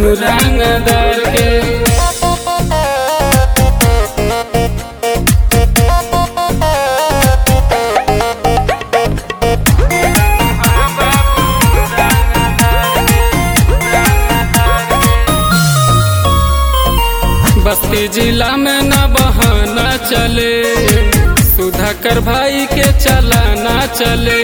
सुन रंगदार के बस्ती जिला में न बहाना चले सुधाकर भाई के चलाना चले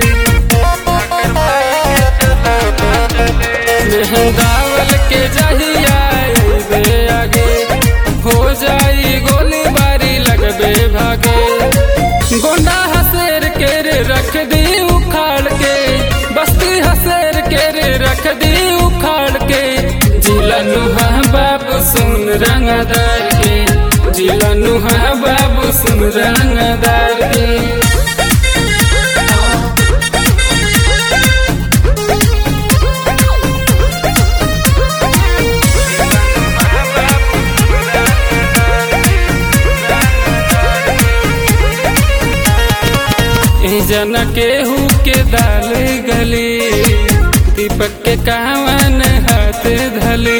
मेहंदावल के जहिया बे आगे हो जाई गोली बारी लगबे भागे गोंडा हसेर के रे रख दी उखाड़ के बस्ती हसेर के रे रख दी उखाड़ के जिला नुहा बाबू सुन रंगदार के जिला नुहा बाबू सुन रंगदार के ए जना केहू के दाल गली दीपक के कावन हाथ धली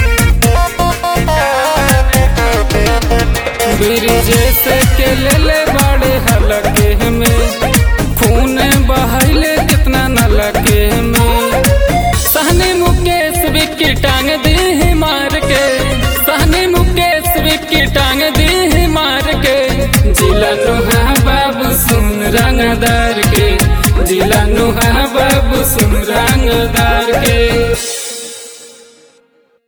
ब्रिजेश के ले ले बड़े हलके में खून बहले कितना न लगे में सहनी मुकेश विक्की टांग दी मार के सहनी मुकेश विक्की टांग दी मार के जिला